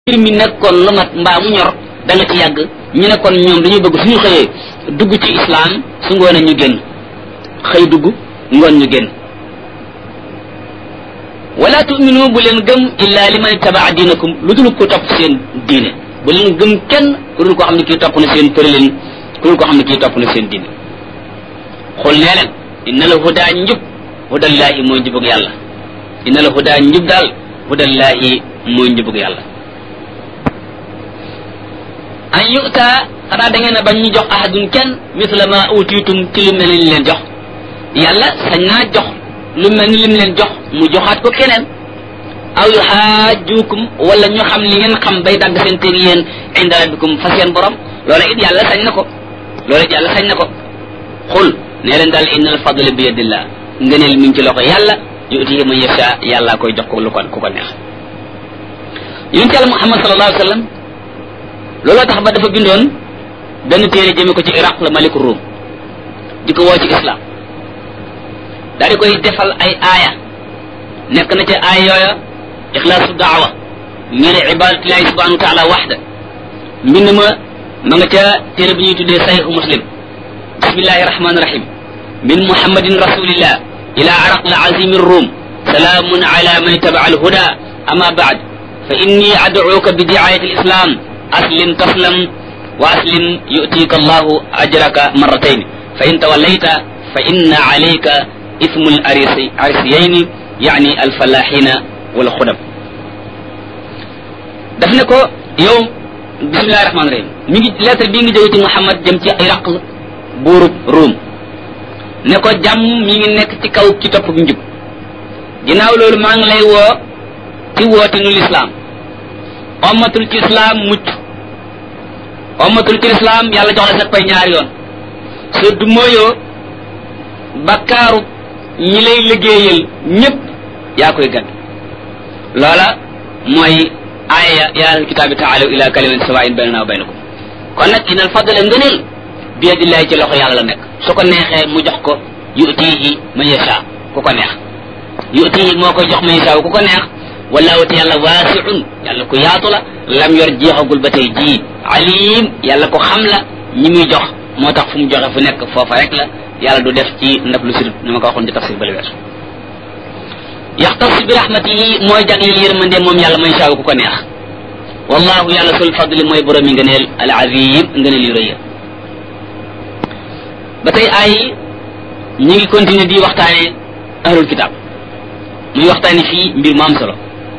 mbir mi nekkoon lu mat mbaa mu ñor da nga ci yàgg ñu ne kon ñoom dañuy bëgg suñu xëyee dugg ci islam su ngoon ñu génn xëy dugg ngoon ñu génn wala tuminu bu leen gëm illa liman tabaa diinakum lu dul ko topp seen diine bu leen gëm kenn ku dul ko xam ne kii topp na seen tëralin ku dul ko xam ne kii topp na seen diine xul nee leen inna la hudaa njub hudallaahi mooy njubug yàlla inna la hudaa njub daal hudallaahi mooy njubug yàlla an yu'ta xanaa da ngeen a bañ ñu jox ahadun kenn misla ma utiitum ci lu mel ni leen jox yàlla sañ naa jox lu mel ni lim leen jox mu joxaat ko keneen aw yuxaajukum wala ñu xam li ngeen xam bay dagg seen teeg yéen inda rabbikum fa seen borom loola it yàlla sañ na ko loola it yàlla sañ na ko xul nee leen daal inna al fadla bi yadillah ngëneel mi ngi ci loxo yàlla yutihi man yasha yàlla koy jox ko lu ko ku ko neex yonent yàlla muhammad sallallahu alayhi wa sallam looloo tax ba dafa bindoon benn téere jëme ko ci iraq la maliku ruum di ko woo ci islam daal di koy defal ay aaya nekk na ca aaya yooya ixlaasu daawa ñene ibadatillahi subhanahu wa taala waxda mbind ma ma nga ca téere bi ñuy tuddee sahihu muslim bismillahi rahmani rahim min muhammadin rasulillah ila araq la azimi rum salaamun ala man itabaa alhuda ama baad fa inni adcuuka bi diayati alislam aslim taslam wa aslim yu'tika allahu ajraka marratayn fa in tawallayta fa inna alayka ismu arisiyayni yani alfalaxina wal xudam daf ne ko yow bismillahi rahmani rahim mi ngi lettre bii ngi jóge ci Muhammad jëm ci Iraq buurub Ruum ne ko jàmm mi ngi nekk ci kaw ci topp njub ginnaaw loolu maa ngi lay woo ci woote nu lislaam ommatul ci islaam mucc ommatul ci islaam yàlla jox la sa pay ñaari yoon soo du mooyoo bakkaaru ñi lay liggéeyal ñépp yaa koy gàdd loola mooy aaya yaa ahlal kitaabi taalaw ila kalimatin sawaa'in baynana wa baynakum kon nag inal fadla ngëneel bi yadillahi ci loxo yàlla la nekk su ko neexee mu jox ko yutihi man yasha ku ko neex yutihi moo koy jox man yasha ku ko neex wallahu te yàlla waasiun yàlla ku yaatu la lam yor jeexagul ba tey jii alim yàlla ko xam la ñi muy jox moo tax fu mu joxe fu nekk foofa rek la yàlla du def ci ndab lu sirut ni ma ko waxoon ci tafsir bale weesu yaxtas bi rahmatihi mooy jagleel yërmande moom yàlla man shaa ku ko neex wallahu yàlla sul fadli mooy borom yi ngëneel al azim ngëneel yu rëy ba tey ay ñi ngi continuer di waxtaane ahlul kitab muy waxtaane fii mbir mu am solo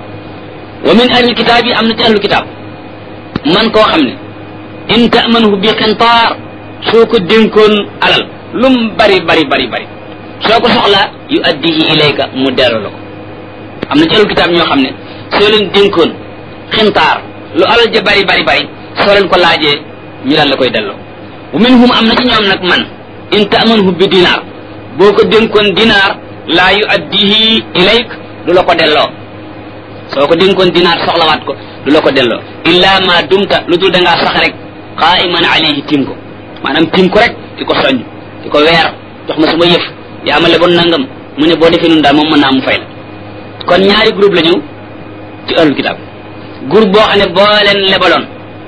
wa min ahlul kitab yi am na ci ahlul kitab man koo xam ne in ta'manhu bi qintaar soo ko dénkoon alal lum bari bari bari bari soo ko soxlaa yu addihi ilayka mu delloo la ko am na ci ahlul kitaab ñoo xam ne soo leen dénkoon xintaar lu alal ja bari bari bari soo leen ko laajee ñu daal la koy delloo wa minhum am na ci ñoom nag man in ta'manhu bi dinaar boo ko dénkoon dinaar laa yu addihi ilayk du la ko delloo soo ko dénkoon dinaar soxlawaat ko du la ko delloo illa ma dumta lu dul da ngaa sax rek qaa'iman alayhi tim ko maanaam tim ko rek di ko soññ di ko weer jox ma sama yëf yaa ma leboon nangam mu ne boo defee nun daal moom mën naa mu fay la kon ñaari groupe la ñu ci ahlul kitab groupe boo xam ne boo leen lebaloon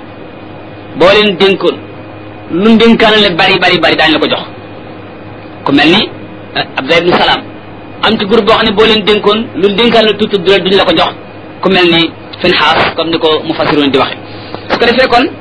boo leen dénkoon lu dénkaan le bari bari bari daañu la ko jox ku mel ni Abdullah ibn Salaam am ci groupe boo xam ne boo leen dénkoon lu dénkaan le tuuti duñ la ko jox ku mel ni Finhaas comme ni ko mufassiroon di waxe su ko defee kon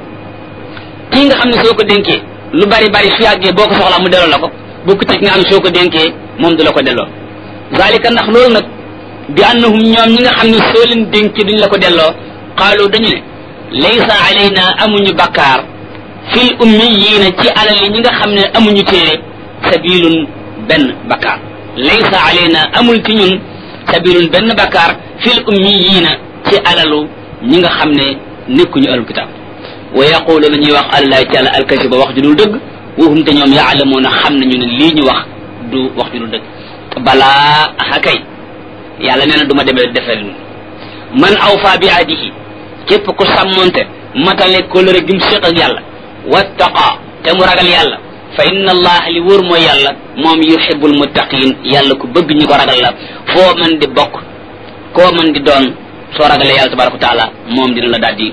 kii nga xam ne soo ko dénkee lu bari bari su yàggee boo ko soxlaa mu delloo la ko bokku ci nga xam ne soo ko dénkee moom du la ko delloo zalika ndax loolu nag bi annahum ñoom ñi nga xam ne soo leen dénkee duñ la ko delloo qaalu dañu ne laysa alayna amuñu bakkaar fil ummiyiina ci alal yi ñi nga xam ne amuñu téere sabilun benn bakkaar laysa alayna amul ci ñun sabilun benn bakkaar fil ummiyiina ci alalu ñi nga xam ne nekkuñu alul kitaab wa yaquluuna ñuy wax àllahi ci àlla alkasiba wax ju dul dëgg waxum te ñoom yaalamuuna xam nañu ne lii ñu wax du wax ju dul dëgg balaa aha kay yàlla nee na du ma demee defee man awfa bi adihi képp ku sàmmonte matale kóllëre gim séq ak yàlla wattaqa te mu ragal yàlla fa inna allah li wóor mooy yàlla moom yuhibbul muttaqin yàlla ku bëgg ñi ko ragal la foo man di bokk koo man di doon soo ragalee yàlla tabaraka wa taala moom dina la daal di